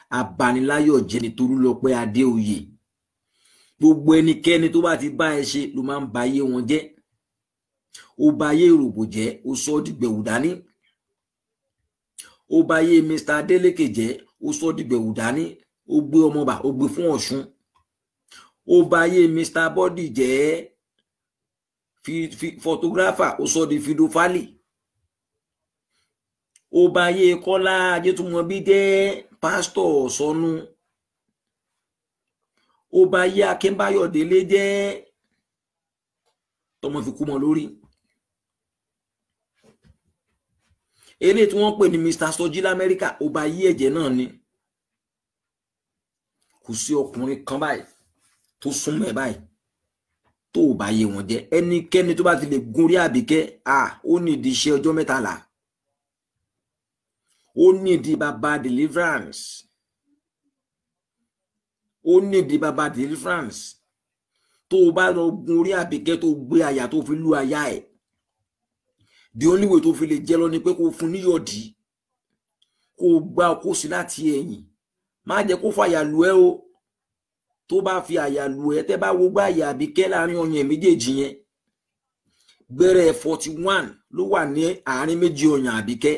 abaniláyọ̀ jẹ́ ni Tolúlọpẹ́ Adéoyè gbogbo ẹnikẹ́ni tó bá ti bá ẹ ṣe ló máa ń ba ayé wọn jẹ́ ó ba ayé ìròbò jẹ́ ó sọ ọ́ dìgbẹ̀wù dání ó ba ayé Mr Adeleke jẹ́ ó sọ ọ́ dìgbẹ̀wù dání ó gbé ọmọọba ó gbé fún Ọ̀ṣun ó ba ayé Mr Body jẹ́ fi fi photographer ó sọ ọ́ di fidofali ó ba ayé Kọ́lá Ajétúmọ̀bí jẹ́ pásítọ̀ sọnù ó ba ayé Akínbáyọ̀ Délé jẹ́ tọmọ fi kú mọ́ lórí eléyìí tí wọ́n pè ní Mr Soji lamẹ́ríkà ó ba ayé ẹ̀jẹ̀ náà ni kò sí ọkùnrin kan báyìí tó súnmọ́ ẹ̀ báyìí tó ò bá yé wọn jẹ́ ẹnikẹ́ni tó bá ti lè gun rí Àbíkẹ́ à ó ní ìdí iṣẹ́ ọjọ́ mẹ́tàlá ó ní ìdí bàbá deliverance ó ní ìdí bàbá deliverance tó o bá lọ gun orí Àbíkẹ́ tó gbé àyà tó fi lú àyà ẹ̀ the only way tó fi lè jẹ́ lọ ni pé kó o fún níyọ̀dí kó o gbá kó sí láti ẹ̀yìn má jẹ́ kó fàyà lù ẹ́ o tó bá fi àyà lù ẹ́ tẹ́ bá wo gbá àyà Àbíkẹ́ láàrin ọyàn méjèèjì yẹn gbẹ́rẹ́ forty one ló wà ní àárín méjì ọyàn Àbíkẹ́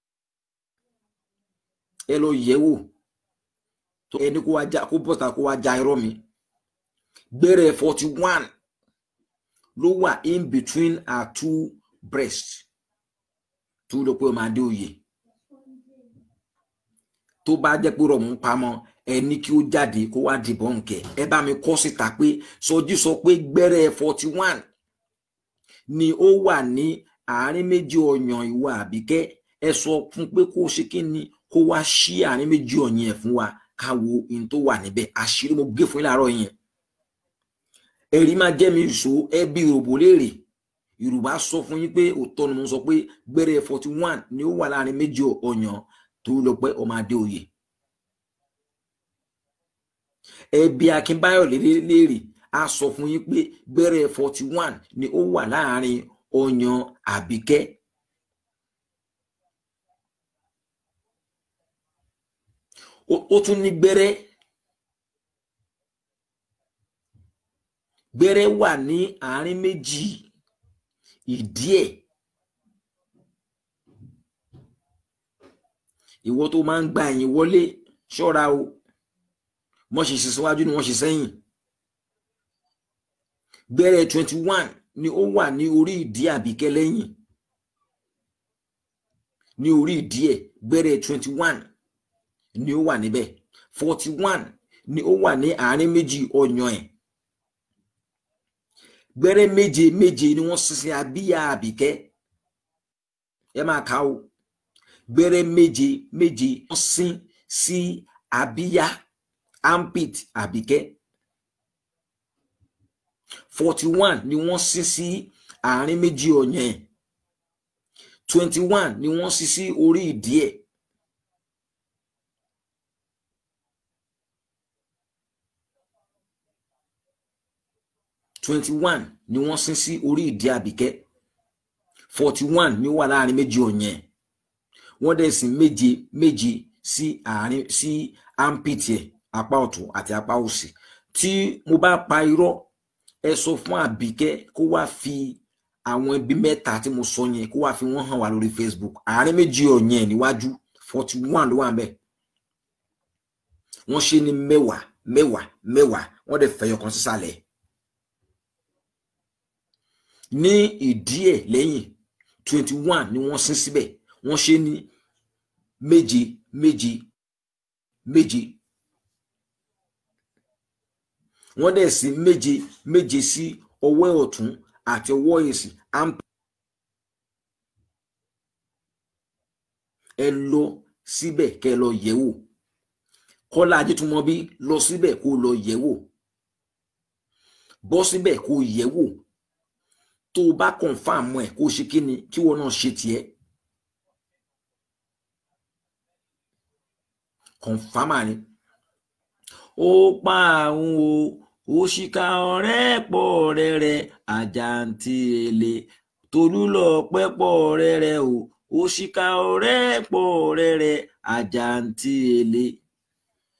ẹ lọ yẹ̀ wò tó ẹni kó wá já kó bọ́ta kó wá já irọ́ mi gbẹ́rẹ́ forty one ló wà in between our two breasts tó lọ pé ọmọ Adéoyè tó bá jẹ́ pé rọ̀mù ń pamọ́ ẹ ní kí ó jáde kó wá dìbọn nkẹ ẹ bá mi kọ síta pé Sọjí sọ pé gbẹ́rẹ́ forty one ni ó wà ní àárín méjì ọyàn ìwà Àbíkẹ́ ẹ sọ fún pé kó ṣe kí ni kó wá ṣí àárín méjì ọyàn ẹ fún wa ká wo ohun tó wà níbẹ̀ àṣírí mo gé fún yín láàárọ̀ yẹn ẹ̀rí máa jẹ́ mi ìṣó ẹbí òròbó léèrè Yorùbá sọ fún yín pé òótọ́ ni mo sọ pé gbẹ́rẹ́ forty one ni ó wà láàárín méjì ọyàn Tolúlọpẹ́ ọmọ Adéoyè ẹbí Akínbáyọ̀ léèrè a sọ fún yín pé gbẹ́rẹ́ forty one ni ó wà láàárín ọyàn Àbíkẹ́ ó tún ní gbẹ́rẹ́ gbẹ́rẹ́ wà ní àárín méjì ìdí ẹ̀ ìwọ tó máa ń gba ẹ̀yìn wọlé ṣọ́ra o wọ́n ṣe ṣe síwájú ni wọ́n ṣe sẹ́yìn gbẹ́rẹ́ twenty one ni ó wà ní orí ìdí Àbíkẹ́ lẹ́yìn ní orí ìdí ẹ̀ gbẹ́rẹ́ twenty one ni ó wà níbẹ̀ forty one ni ó wà ní àárín méjì ọyàn ẹ̀ gbẹ́rẹ́ méje méje ni wọ́n sísin abíyá Àbíkẹ́ ẹ máa kà ó gbẹ́rẹ́ méje méje wọ́n sin sí abíyá armpit Àbíkẹ́ forty one ni wọ́n sin sí àárín méjì ọyàn ẹ̀ twenty one ni wọ́n sin sí orí ìdí ẹ̀. twenty one ni wọ́n sin sí orí ìdí Àbíkẹ́ forty one ni ó wà láàrin méjì ọ̀yàn wọ́n dẹ̀ sin méje méje sí àárín sí armpit ẹ̀ apá ọ̀tún àti apá òsì tí mo bá pa irọ́ ẹ sọ fún Àbíkẹ́ kó wá fi àwọn ibi mẹ́ta tí mo sọ yẹn kó wá fi wọ́n hàn wá lórí Facebook àárín méjì ọ̀yàn níwájú forty one ló wà ń bẹ̀ wọ́n ṣe ní mẹ́wàá mẹ́wàá mẹ́wàá wọ́n dẹ̀ fẹ̀yọ̀ kan sísàlẹ̀ ní ìdí ẹ̀ lẹ́yìn twenty one ni wọ́n sin síbẹ̀ wọ́n ṣe ní méje méje méje wọ́n dẹ̀ sí méje méje sí ọwọ́ ọ̀tún àti ọwọ́ òsì amp ẹ lọ síbẹ̀ kẹ́ lọ yẹ̀ wò Kọ́lá Ajétúmọ̀bí lọ síbẹ̀ kó lọ yẹ̀ wò bọ́ síbẹ̀ kó yẹ̀ wò tó o bá confam ẹ kó o ṣe kí ni kí wọn náà ṣe tiẹ̀ confama ni ó pa àwọn o òṣìkà ọ̀rẹ́ pọ̀ rẹ̀rẹ̀ àjàǹtí èlé Tolúlọpẹ́ pọ̀ rẹ̀rẹ̀ o òṣìkà ọ̀rẹ́ pọ̀ rẹ̀rẹ̀ àjàǹtí èlé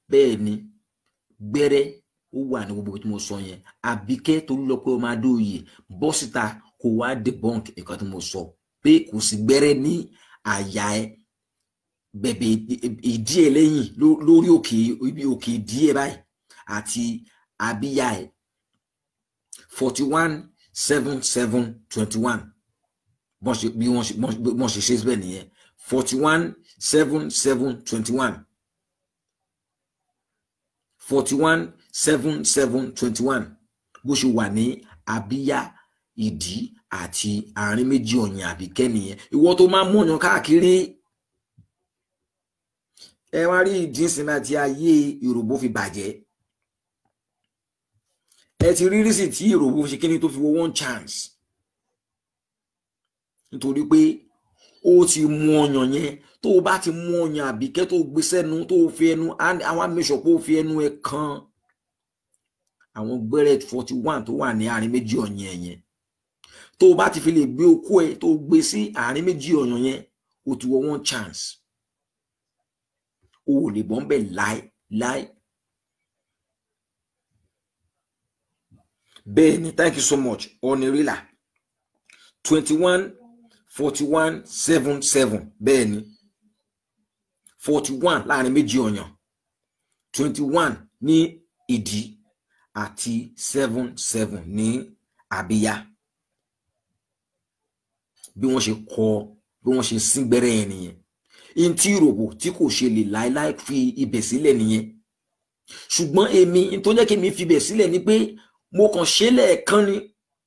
bẹ́ẹ̀ ni gbẹ́rẹ́ ó wà ní gbogbo tí mo sọ yẹn àbíkẹ́ torí lọ pé o máa dóòyè bọ́ síta kó wá debunk nǹkan tí mo sọ pé kò sí gbẹ́rẹ́ ní àyà ẹ bẹ̀bẹ̀ ìdí ẹ lẹ́yìn lórí òkè ibi òkè ìdí ẹ báyìí àti abíyá ẹ forty one seven seven twenty one bọ́n ṣe bí wọ́n ṣe bọ́n ṣe ṣe bẹ́ẹ̀ nìyẹn forty one seven seven twenty one forty one seven seven twenty one bó ṣe wà ní abíyá ìdí àti àárín méjì ọ̀yàn àbíkẹ́ nìyẹn ìwọ tó máa ń mọ̀yàn káàkiri ẹ wá rí ìdí ìsinmi àti ayé ìròbó fi bàjẹ́ ẹ ti rí rísì tí ìròbó ṣe kíni tó fi wo one chance nítorí pé ó ti mú ọyàn yẹn tó o bá ti mú ọyàn àbíkẹ́ tó o gbé sẹ́nu tó o fi ẹnu àwọn amẹ́sọ̀ pé o fi ẹnu ẹ kan àwọn gbẹ́rẹ́ forty one tó wà ní àárín méjì ọ̀yàn yẹn tó o bá ti fi lè gbé okó ẹ tó o gbé sí àárín méjì ọ̀yàn yẹn o ti wọ one chance o ò lè bọ́ ń bẹ̀ láì láì. bẹ́ẹ̀ ni thank you so much ọ̀nìrìlà twenty one forty one seven seven bẹ́ẹ̀ ni forty one láàrin méjì ọ̀yàn twenty one ní ìdí àti seven seven ní àbíyá bí wọ́n ṣe kọ bí wọ́n ṣe sín gbẹ́rẹ́ yẹn nìyẹn in tí ìròbò tí kò ṣe lè láéláé fi ibẹ̀ sílẹ̀ nìyẹn ṣùgbọ́n èmi tó jẹ́ kí mi fi ibẹ̀ sílẹ̀ ni pé mo kàn ṣe lẹ́ẹ̀kan ni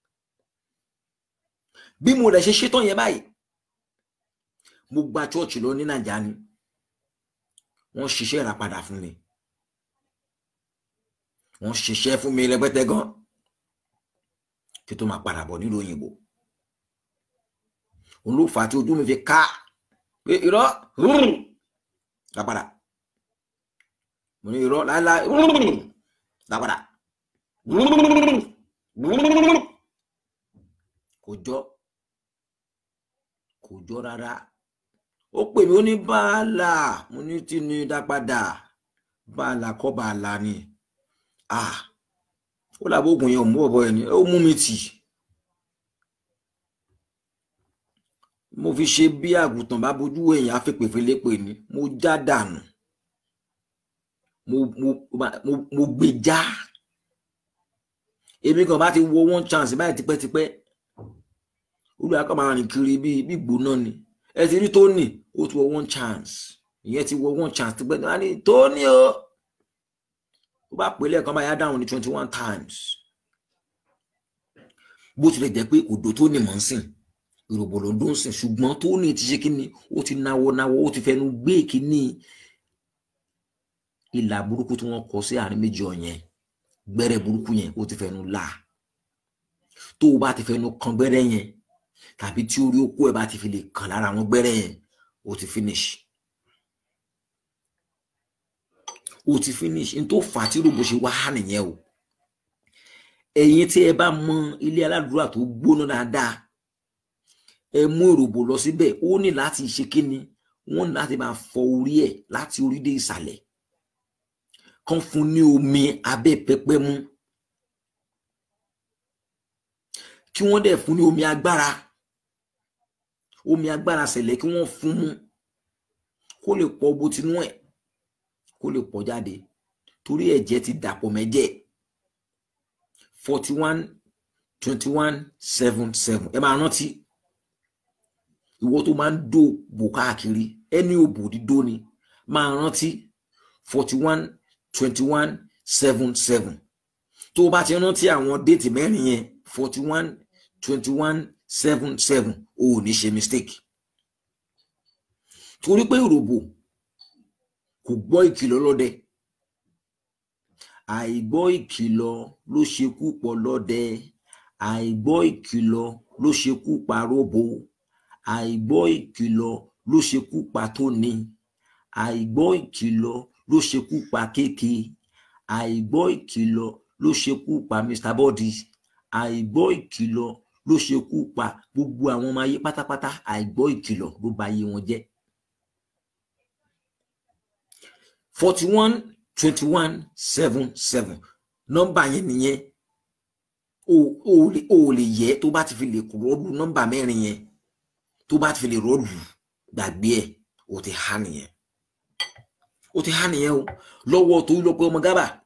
bí mo rẹ̀ ṣe ṣetán yẹn báyìí mo gba chọ́ọ̀chì lọ ní nàìjà ni wọ́n ṣiṣẹ́ ìràpadà fún mi wọ́n ṣiṣẹ́ fún mi rẹpẹtẹ gan kí tó máa padà bọ̀ nílùú òyìnbó òun ló fà á tí ojú mi fi ká pé irọ́ lápadà mo ní irọ́ láéláé lápadà kò jọ kò jọ rárá ó pè mí ó ní báàlà mo ní tí ní dápadà báàlà kọ́ báàlà ni ah ó làbó oògùn yẹn ò mú ọ̀bọ ẹni ó mú mi tì mo fi ṣe bí àgùntàn bá bojú èèyàn afẹ́pẹ̀fẹ́lépè ni mo já dànù mo mo mo mo gbé já èmi kan bá ti wo one chance báyìí tipẹ́tipẹ́ olùyàkọ̀ máa rìn kiri bí bí gbóná ni ẹ ti rí tóní ó ti wọ one chance ìyẹn ti wọ one chance tipẹ́ ní wọ́n á ní tóní o ó bá pè lẹ́ẹ̀kan báyà dáhùn ní twenty one times bó tilẹ̀ jẹ́ pé òdò tó ní mọ̀ ń sìn ìròbò ló ń dún sìn ṣùgbọ́n tó ní ti ṣe kíni ó ti náwó náwó ó ti fẹnu gbé kíní ìlà burúkú tí wọ́n kọ sí àárín méjì ọ̀yẹn gbẹ́rẹ́ burúkú yẹn ó ti fẹnu là tó o bá ti fẹnu kan gbẹ́rẹ́ yẹn tàbí tí orí okó ẹ̀ bá ti fi lè kàn lára àwọn gbẹ́rẹ́ yẹn ó ti finish ó ti finish n tó fà á tí rògbò ṣe wá nìyẹn o ẹ̀yin tí ẹ bá mọ ilé aládùúrà tó gbóná dáadáa ẹ mú ìròbò lọ síbẹ̀ ó ní láti ṣe kíni wọ́n ní láti máa fọ orí ẹ̀ láti orí dé ìsàlẹ̀ kán fún ní omi abẹ́ pẹpẹ mú kí wọ́n dẹ̀ fún ní omi agbára omi agbára ṣẹlẹ̀ kí wọ́n fún mú kó lè pọ̀ bó tinú ẹ̀ kó lè pọ̀ jáde torí ẹ̀jẹ̀ ti dàpọ̀ mẹ́jẹ̀ forty one twenty one seven seven ẹ máa rántí ìwọ tó máa ń dó bò káàkiri ẹni òbò dídó ni máa rántí forty one twenty one seven seven tó o bá ti rántí àwọn déètì mẹ́rin yẹn forty one twenty one seven seven o ò ní ṣe mistake torí pé ìròbò kò gbọ́ ìkìlọ̀ lọ́dẹ àìgbọ́ ìkìlọ̀ ló ṣekú pọ̀ lọ́dẹ àìgbọ́ ìkìlọ̀ ló ṣekú pa róbò àìgbọ́ ìkìlọ̀ ló ṣekú pa tóní àìgbọ́ ìkìlọ̀ ló ṣekú pa kéèké àìgbọ́ ìkìlọ̀ ló ṣekú pa Mr Body àìgbọ́ ìkìlọ̀ ló ṣekú pa gbogbo àwọn ọmọ ayé pátápátá àìgbọ́ ìkìlọ̀ ló bà ayé wọn jẹ́ forty one twenty one seven seven nọ́mbà yẹn nìyẹn o ò lè o ò lè yẹ tó bá ti fi lè rọ́ọ̀lù nọ́mbà mẹ́rin yẹn tó bá ti fi lè rọ́ọ̀lù gbàgbé ẹ̀ o ti há nìyẹn o ti há nìyẹn o lọ́wọ́ tó lọ pé ọmọ gábà